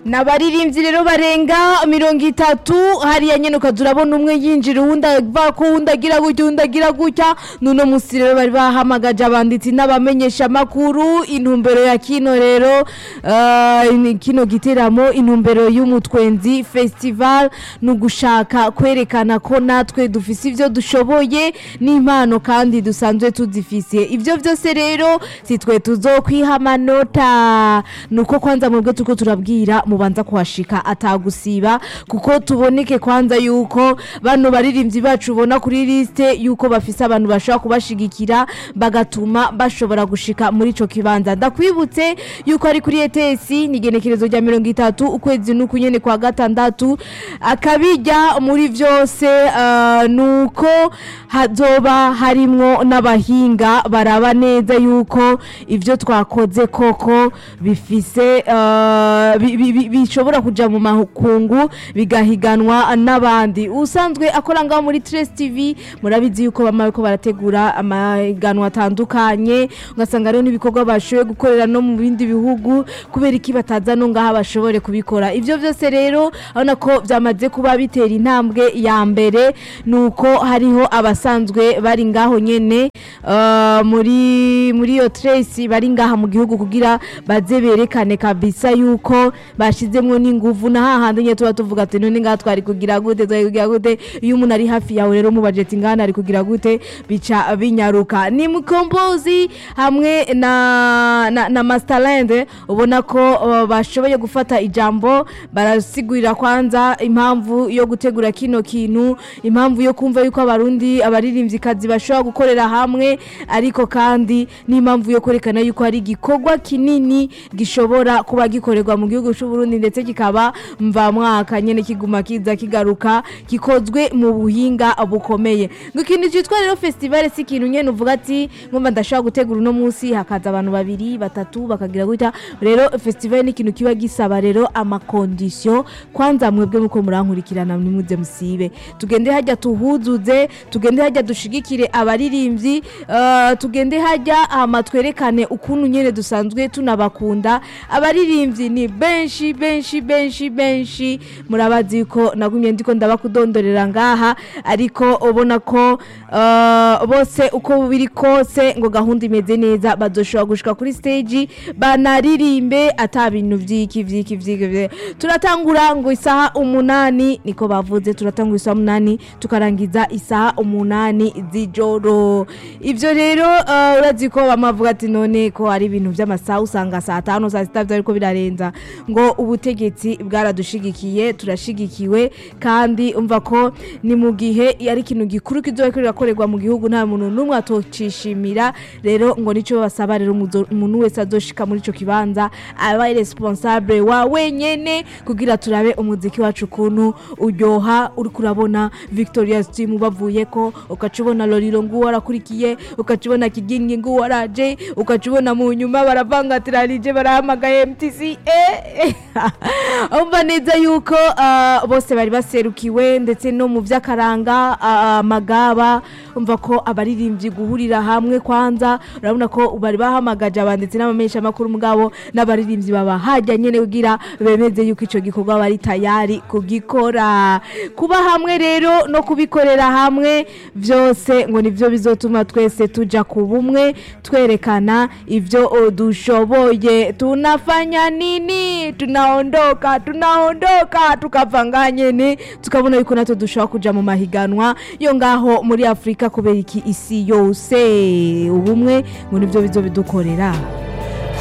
n'abaririmbyi rero barenga mirongo itatu hariya nyene ukaza urabona umwe yinjira uwundi ava ko uwundi agira gutya uwundi agira gutya n'uno musi rero bari bahamagaje abanditsi n'abamenyesha makuru intumbero ya kino rero eh, kino giteramo intumbero y'umutwenzi festival ni ugushaka kwerekana ko natwe dufise ivyo dushoboye n'impano kandi dusanzwe tuzifise ivyo vyose rero si twe tuzokwiha amanota nuko kwanza mwebwe turiko turabwira mubanza kuhashika atagusiba kuko tuboneke kwanza yuko bano baririmbyi bacu ubona kuri liste yuko bafise abantu bashobora kubashigikira bagatuma bashobora gushika muri ico kibanza ndakwibutse yuko ari kuri ETS ni igenekerezo rya mirongo itatu ukwezi n'uku nyene kwa gatandatu akabijya muri vyose uh, nuko hazoba harimwo n'abahinga baraba neza yuko ivyo twakoze koko bifise uh, bi- bi- bi- bishobora kuja mu makungu bigahiganwa n'abandi usanzwe akora ngaho muri Trace TV murabizi yuko bama bariko barategura amahiganwa atandukanye ugasanga rero n'ibikorwa bashoboye gukorera no mu bindi bihugu kubera iki bataza no ngaha bashobore kubikora ivyo vyose rero urabona ko vyamaze kuba bitera intambwe ya mbere nuko hariho abasanzwe bari ngaho nyene uh, muri muri iyo Trace bari ngaha mu gihugu kugira baze berekane kabisa yuko bashizemwo n'inguvu na hahandi nyene tuba tuvuga ati none ngaha twari kugira gute twari kugira gute iyo umuntu ari hafi yawe rero mubajeti ati ngana ari kugira gute bica binyaruka ni mukombozi hamwe na na, na Masterland ubona ko uh, bashoboye gufata ijambo barasigurira kwanza impamvu yo gutegura kino kintu impamvu yo kumva yuko abarundi abaririmvyikazi bashobora gukorera hamwe ariko kandi n'impamvu yo kwerekana yuko hari igikorwa kinini gishobora kuba gikorerwa mu gihugu c'u Burundi ndetse kikaba mva mwaka nyene kiguma kiza kigaruka gikozwe mu buhinga bukomeye ngo ikintu cyitwa rero festival si ikintu nyene uvuga ati ngomba ndashobora gutegura uno munsi hakaza abantu babiri batatu bakagira gutya rero festival ni ikintu kiba gisaba rero amakondisiyo kwanza mwebwe muko murankurikirana nimuze musibe tugende hajya tuhuzuze tugende hajya dushigikire abaririmbyi uh, tugende hajya hama twerekane ukuntu nyene dusanzwe tunabakunda abaririmbyi ni benshi benshi benshi benshi murabazi ko nagumye ndiko ndabakudondorera ngaha ariko ubona ko uh, bose uko biri kose ngo gahunda imeze neza bazoshobora gushika kuri stage banaririmbe ata bintu vyiki vyiki vyiki vye. turatangura ngo isaha umunani niko bavuze turatangura isaha umunani tukarangiza isaha umunani z'ijoro ivyo rero uh, urazi ko bamavuga ati none ko ari ibintu vy'amasaha usanga saa tanu saa sita vyariko birarenza ngo ubutegetsi bwaradushigikiye turashigikiwe kandi umva ko ni mu gihe ari ikintu gikuru kizoba kirakorerwa mu gihugu nta muntu n'umwe atocishimira rero ngo nico basaba rero umuzo- umuntu wese azoshika muri ico kibanza aba responsable wa wenyene kugira turabe umuziki wacu ukuntu uryoha uriko urabona Victoria Steam bavuyeko ukacubona Loriro nguwo arakurikiye ukacubona Kigingi nguwo araje ukacubona mu nyuma baravangatirarije barahamagaye MTC eh umva neza yuko ah, bose bari baserukiwe ndetse no mu vy'akaranga ah, amagaba umva ko abaririmbyi guhurira hamwe kwanza urabona ko bari bahamagaje abanditsi n'abamenyesha makuru mugabo n'abaririmbyi baba hajya nyene kugira bemeze yuko ico gikorwa bari tayari kugikora kuba hamwe rero no kubikorera hamwe vyose ngo nivyo bizotuma twese tuja ku bumwe twerekana ivyo o, dushoboye tunafanya nini tunaondoka tunaondoka tukavanga nyene tukabona yuko natwe dushobora kuja mu mahiganwa yo ngaho muri afurika kubera iki isi yose ubumwe ngo nivyo bizobidukorera